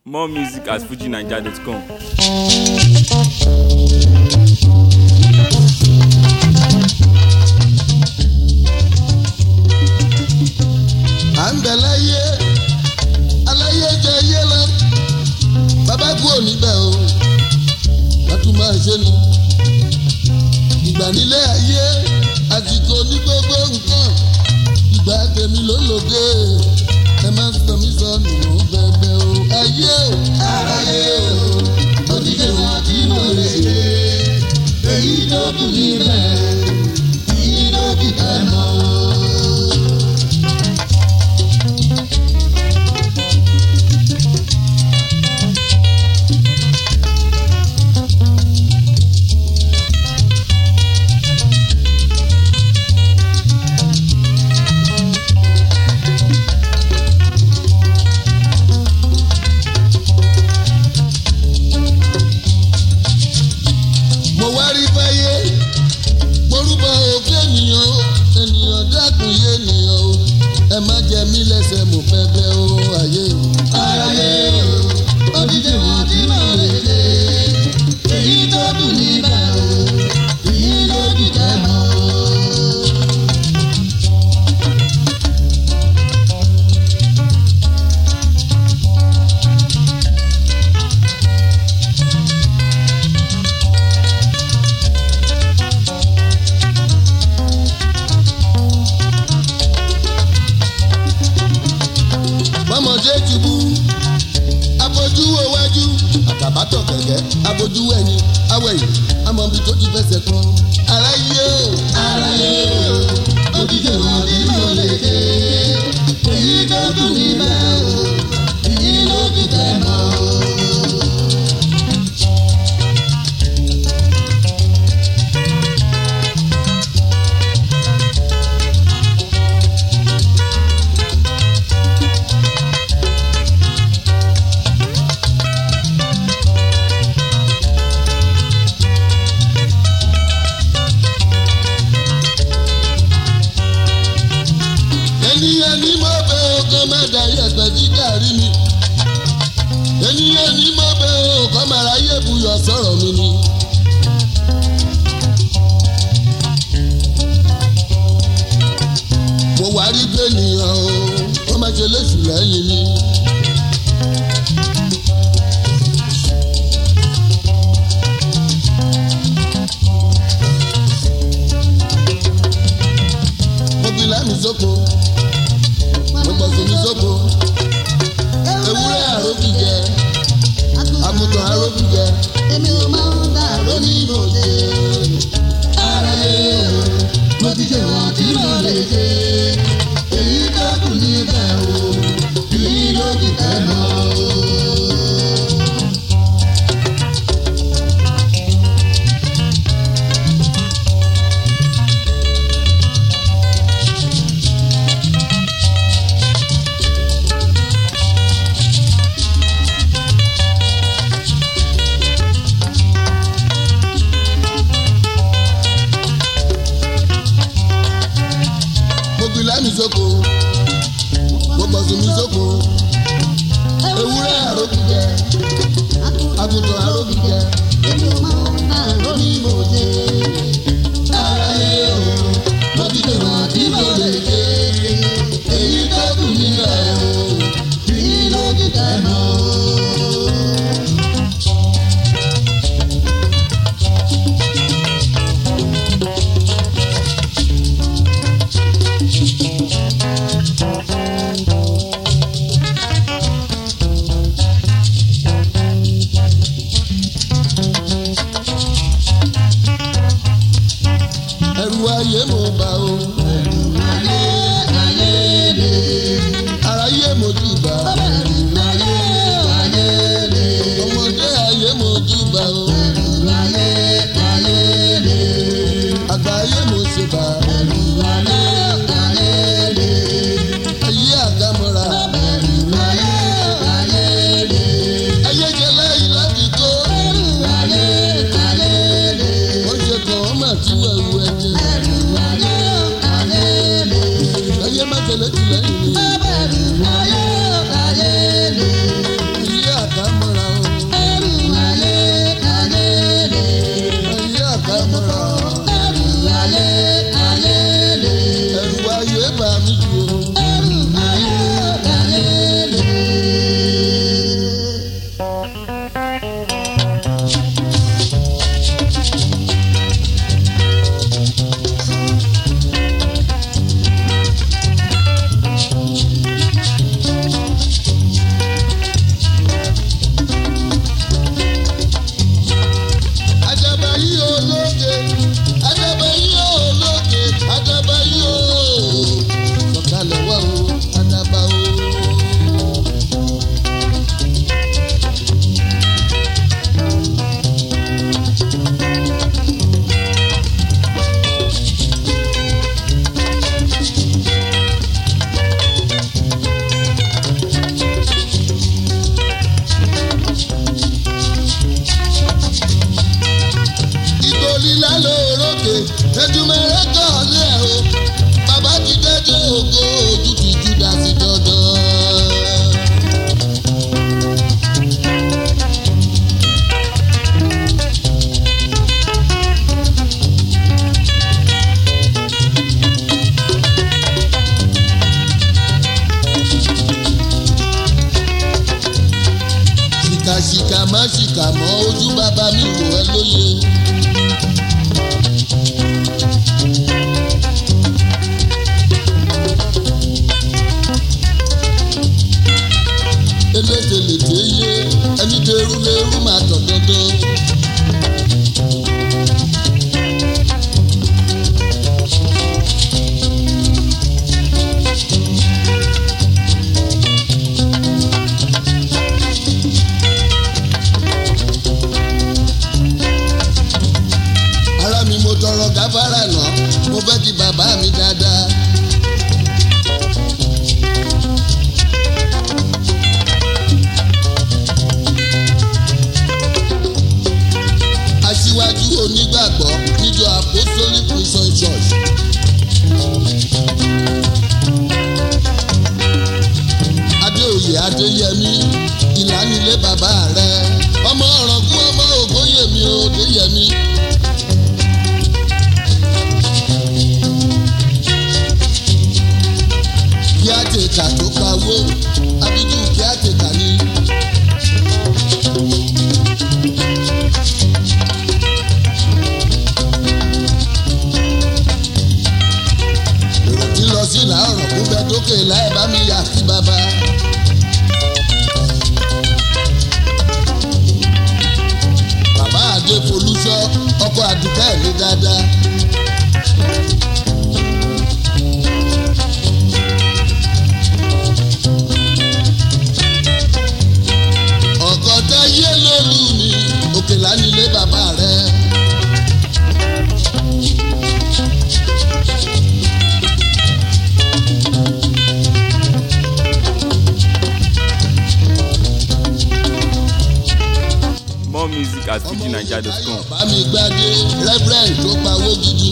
More music at fujinaija.com. à ń bẹ láyé aláyé jẹ yé lọ bàbá kú ò níbẹ̀ o látún máa ṣe ni ìgbà nílé ayé àsìkò ní gbogbo nǹkan ìgbà tèmi ló lòdì ẹ má sọ mí sọnù mọ́ bẹ́ẹ̀ o ayé o aráyé o òdìdè wọn tí mo lè ṣe èyí tó kù níbẹ̀ èyí tó kù tẹ̀ mọ́. mo wá rí fáyé morúbọ òfin ènìyàn o ènìyàn dákun yé ènìyàn o ẹ má jẹ mí lẹ́sẹ̀ mo fẹ́ bẹ̀ o ayé o. ayé o odidi wọn tí mo lè ṣe èyí tó dùn níbẹ̀ o èyí ló dùn tẹ́ mọ́. bọ́mọdé ti bú abojú owájú àtàbátọ̀ kẹ̀kẹ́ abojú ẹ̀yìn awẹ̀yìn amọ̀bi tó ti fẹsẹ̀ kan. aráyé o aráyé o òdìdè wọn tí mo lè dé èyí tó dùn níbẹ̀ o èyí ló fi tẹ̀ mọ́. ènìyàn ní mo bẹ ọkọ má da yẹpẹ dídà rí mi ènìyàn ní mo bẹ ọkọ má ra yé buyọ sọ̀rọ̀ mi ni. mo wá rí pé ènìyàn o wọ́n má ṣe léṣù lẹ́yìn mi. mo fi lámì sóko mo gbọ́ sómi sóko ewúrẹ́ àrókì jẹ àgùntàn àrókì jẹ èmi ò máa ń dà lónìí lòdì. ara yẹ mo ti ṣe wọ́n tí mo lè ṣe. èyí tó kù níbẹ̀ o èyí ló kù tẹ̀ mọ́ o. mo fi lámì sóko mo gbọ́ sómi sóko ewúrẹ́ àrókì jẹ àgùntàn àrókì jẹ èmi ò máa ń dà lónìí lòdì. ara yẹ mo ti ṣe wọ́n tí mo lè ṣe. èyí tó kù níbẹ̀ o èyí ló kù tẹ̀ mọ́ o. ṣìkà má ṣìkà mọ́ ojú bàbá mi wò ẹ́ lóye. elételèté yé ẹni dẹrú lẹrú máa tọ̀ dandan. ara mi mo tọrọ gáfárà náà mo fẹ́ kí bàbá mi dáadáa. aṣíwájú onígbàgbọ́ níjọ apostolic prison church. adéoyè adéyẹmí ìlànilé bàbá rẹ ọmọ ọ̀rọ̀gún ọmọ ògbóyèmí òdéyẹmí. kí á tètà tó kawó abíjú kí á tètà ní. èrò tí lọ sí làárọ̀ kó bẹ dókè láì bá mi yà sí bàbá. bàbá àdé folúṣọ ọkọ àdùkẹ́ mi dáadáa. ọ̀gọ́dá yé lólu mi òkè lánilé bàbá rẹ̀. More music at ọmọ fujinaija.com. bá mi gbádé reverend tó pawó gidi.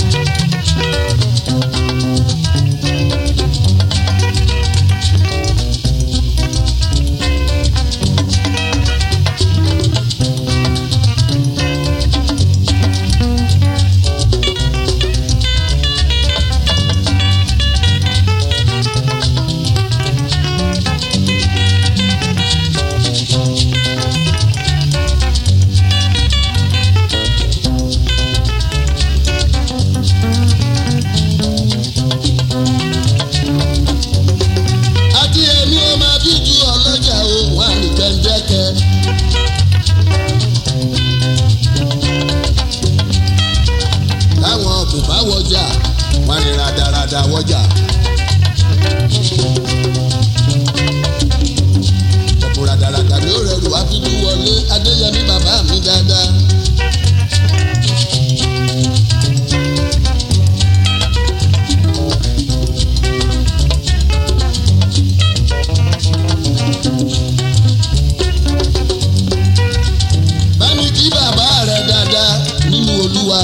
àti èmi ò máa bí ju ọlọ́jà ohun àrùkẹ́ńdẹ́kẹ́. táwọn kò bá wọjà wọn ni radarada wọjà. ọ̀pọ̀ radarada ló rẹrù àfijù wọlé adéyẹmí bàbá mi dáadáa. bámi kí bàbá rẹ dáadáa nínú olúwa.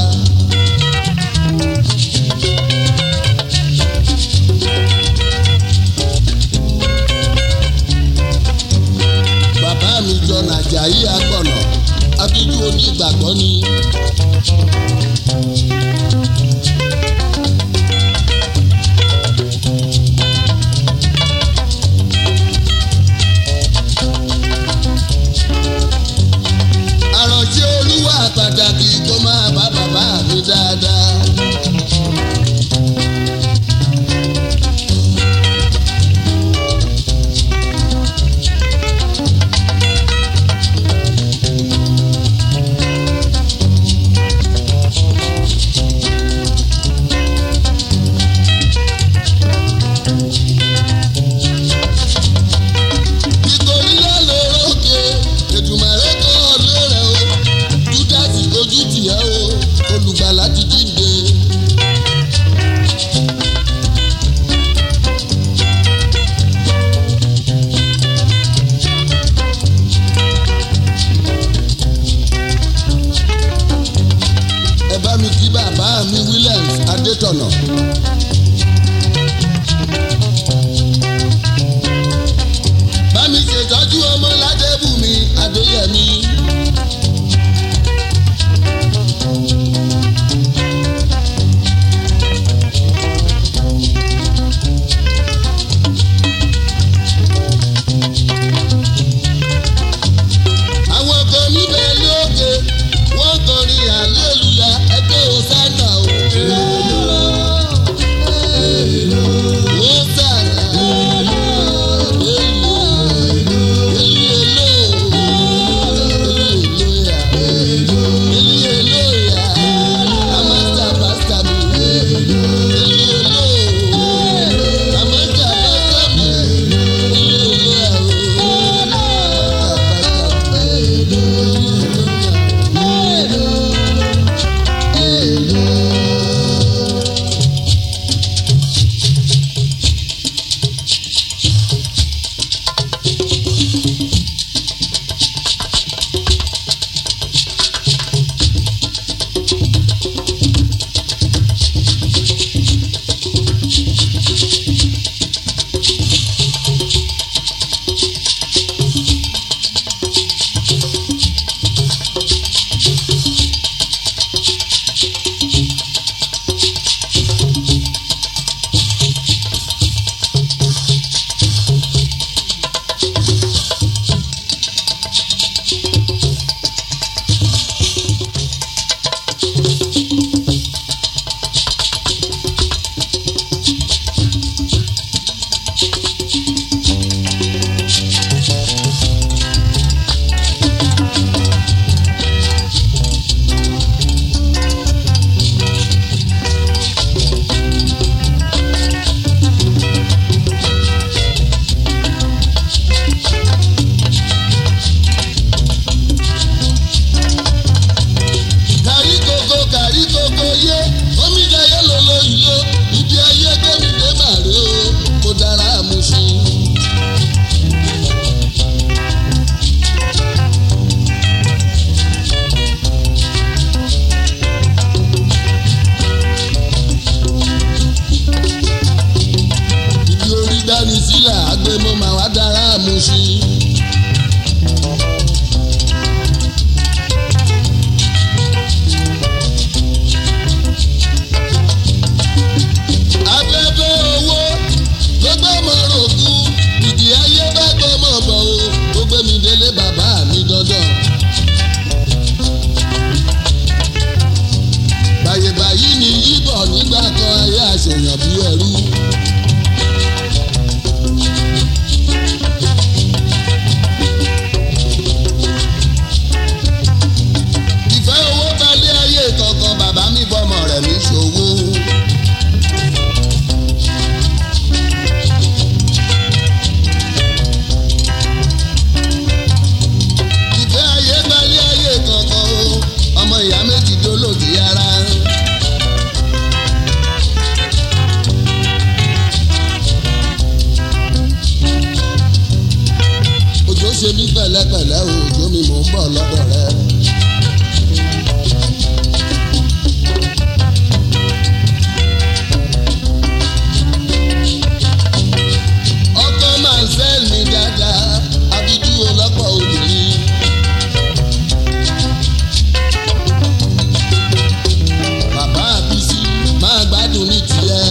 bàbá mi jọ nàjàyí agbọ̀nà abíjú onígbàgbọ́ ni. àròjé olúwa pàtàkì tó máa bá bàbá mi dáadáa. nítorí lálórókè ètùmọ̀rẹ́ kan ọ̀lẹ́rẹ̀ o júdásì ojú tìẹ́ o olùgbàlà ti jíǹde. ẹ bá mi kí bàbá mi williams adétọ̀nà. bá mi ṣètọ́jú ọmọ ládébùmí adéyẹmí. pẹ̀lẹ́ òjò mi mò ń bọ̀ lọ́dọ̀ rẹ. ọkọ máa ń sẹ́ẹ̀l mi dáadáa abidú ọlọ́pọ̀ obìnrin. bàbá àbísí máa gbádùn ní tiẹ̀.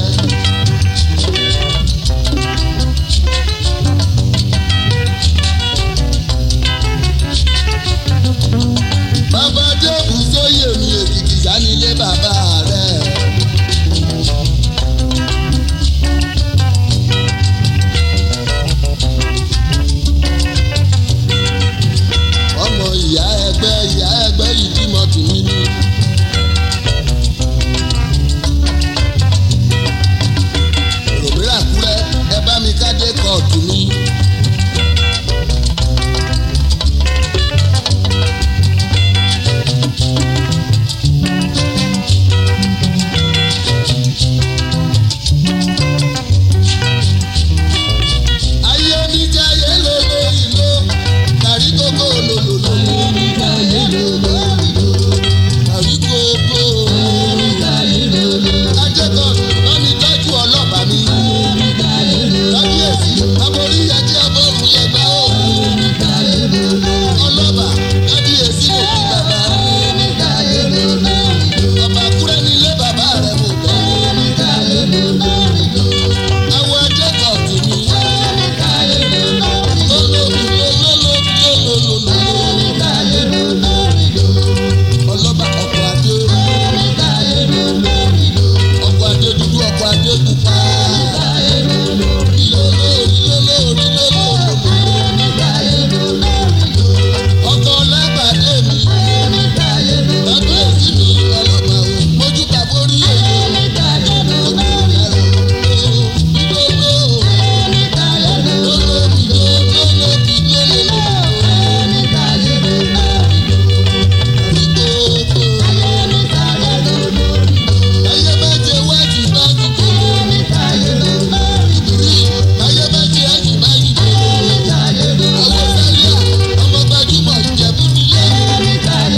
bàbá débù sóyè mi èkìtì sánilé bàbá rẹ̀. ọmọ ìyá ẹgbẹ́ ìyá ẹgbẹ́ yìí bímọ tìmí ni. òmíràn kúrẹ́ ẹ bá mi kádé kóòtù mi. ayé mi jẹ́ ayé lólo ìlò kárí kókó lòlòlò. kárí kókó. ajẹ́kọ̀ọ́ lọ́ni tọ́jú ọlọ́pàá mi. kábíyèsí aborí ẹjẹ́ abọ́rùn yẹn gbá ó. ọlọ́pàá kábíyèsí ló fi bàbá. ọba kúrẹ́ nílé bàbá rẹ̀ mọ̀ bẹ́ẹ̀. àwọn ajẹ́kọ̀ọ́ tì mí. ọlọ́ba ọkọ̀ adé ọkọ̀ adé dúdú ọkọ̀ adé pupa ìlóló ìlóló ìlóló ọkọ̀ ọlábàdé mi kábíyèsí mi ọlọ́ba o mójú tàbórí èyí ojú ìyàrá ìlóló ìlóló ìlóló ìlóló. Ayé méje wájú bájú kò. Ayé méje wájú bájú kò. Àwọn sálíà ọmọ gbajúmọ̀ Ìjẹ̀bú nílé.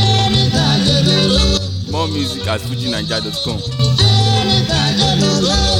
More music at fujinaija.com. Lolo